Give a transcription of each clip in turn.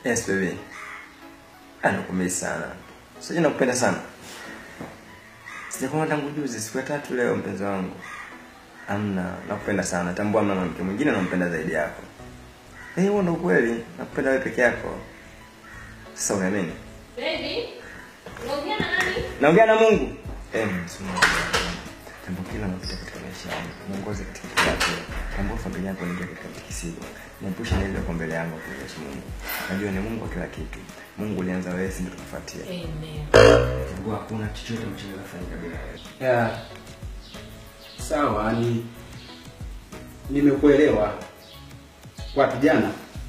Yes baby. Anakumisi sana. Sije nakupenda sana. Sijakuona tangu juzi siku ya tatu leo mpenzi wangu. Amna, nakupenda sana. Tambua mna mwanamke mwingine nampenda zaidi yako. Eh, huo ndo ukweli. Nakupenda wewe peke yako. Sasa unaamini? Baby, unaongea na nani? Naongea na Mungu. Eh, msuma. Jambo kila unapita katika maisha yangu. Muongoze katika kila hatua. Tambua familia yako ni katika kisigo. Niepushe na ile kwa mbele yangu kwa Mungu. Najua ni Mungu wa kila kitu. Mungu ulianza wewe, si ndio tukufuatia. Amen. Mungu hakuna chochote ambacho kinaweza kufanyika bila wewe. Yeah. Sawa, ni nimekuelewa. Wapi jana?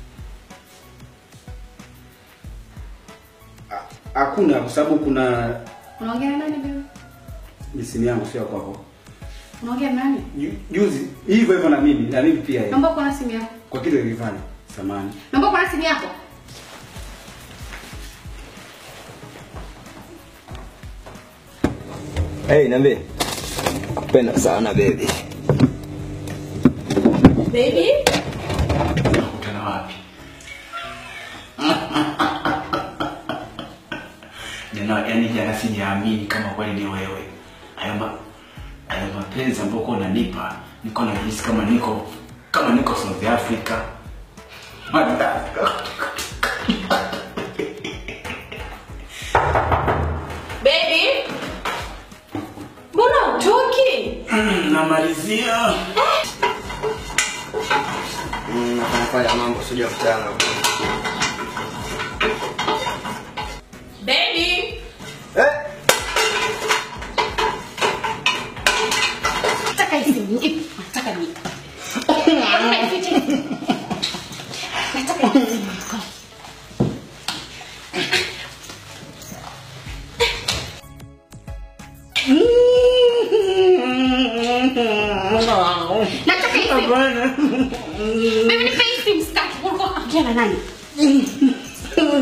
Ha- Hakuna kwa sababu kuna Unaongea na nani wewe? ni simu yangu sio kwako. Unaongea na nani? Ju- Juzi hivyo hivyo na mimi na mimi pia Naomba uko na simu yako. kwa kitu nilifanya samani. Naomba uko na simu yako. Hey, niambie. Nakupenda sana baby. Baby, Tunakutana wapi? Jana yani jana sijaamini kama kweli ni wewe. Hayo ma hayo mapenzi ambayo uko unanipa, niko najihisi kama niko kama niko South Africa. Madagaskar. baby. Mbona utoki? Mm, Namalizia. Mm, nafanya mambo sija kutana. Baby, Eh? Nataka hii simu. Ipi? Nataka ni. Nataka ifiche. Nataka hii simu. Nataka hii simu. Mimi nipe hii simu sitaki. Ulikuwa unaongea na nani?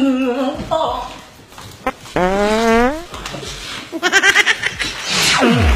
baby.